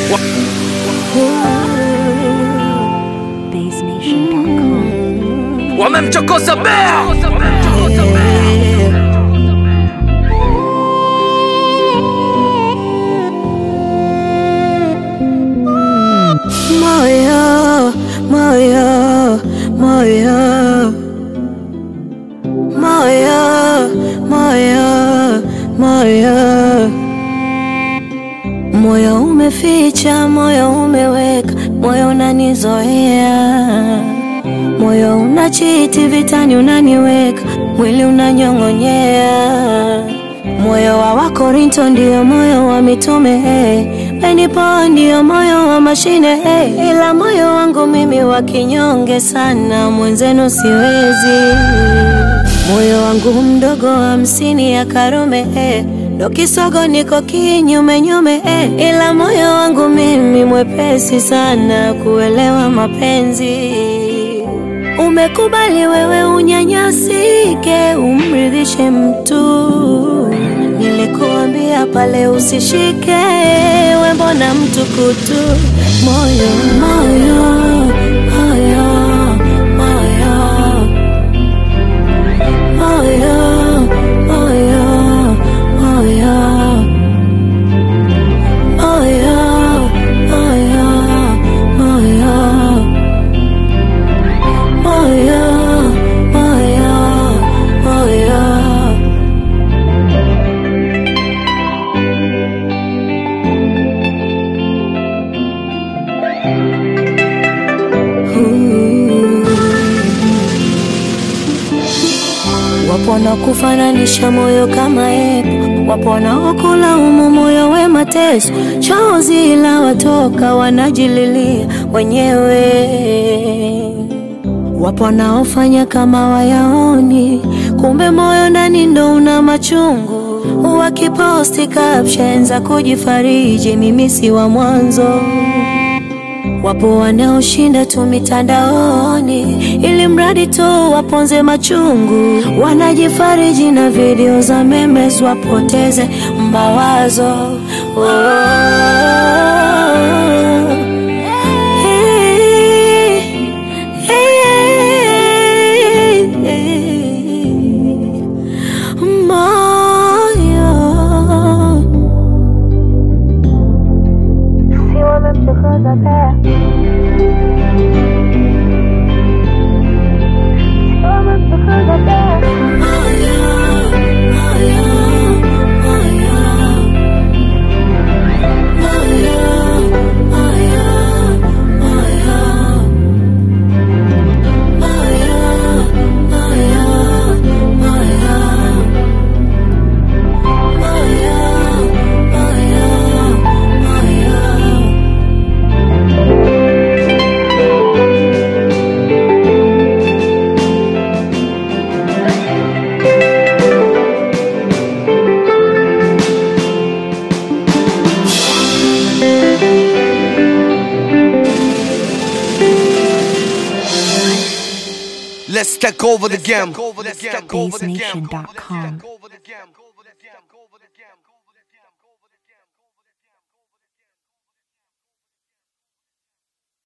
BaseNation.com. wamemchokoza bea Moyo, moyo, moyo, moyo, moyo, moyo, moyo umeficha, moyo umeweka, moyo unanizoea, moyo unachiti vitani, unaniweka mwili unanyong'onyea, moyo wa Wakorinto ndio moyo wa mitume hey. Benipo ndio moyo wa mashine hey. Ila moyo wangu mimi wa kinyonge sana, mwenzenu siwezi. Moyo wangu mdogo hamsini ya Karume hey. Ndo kisogo niko kinyume nyume hey. Ila moyo wangu mimi mwepesi sana kuelewa mapenzi Umekubali wewe unyanyasike, umridhishe mtu. Nilikuambia pale usishike, we mbona mtu kutu? Moyo, moyo, moyo, moyo, moyo, moyo, moyo, moyo, moyo, moyo. Moyo, moyo, moyo. Ooh. Wapo wanaokufananisha moyo kama epo, wapo wanaokulaumu moyo we mateso, chozi la watoka wanajililia wenyewe. Wapo wanaofanya kama wayaoni, kumbe moyo ndani ndo una machungu. Wakiposti caption za kujifariji, mimi si wa mwanzo. Wapo wanaoshinda tu mitandaoni ili mradi tu waponze machungu, wanajifariji na video za memes wapoteze mawazo. Oh. Hey, hey, hey. Moyo Let's take over the game. Let's take over the game. BaseNation.com.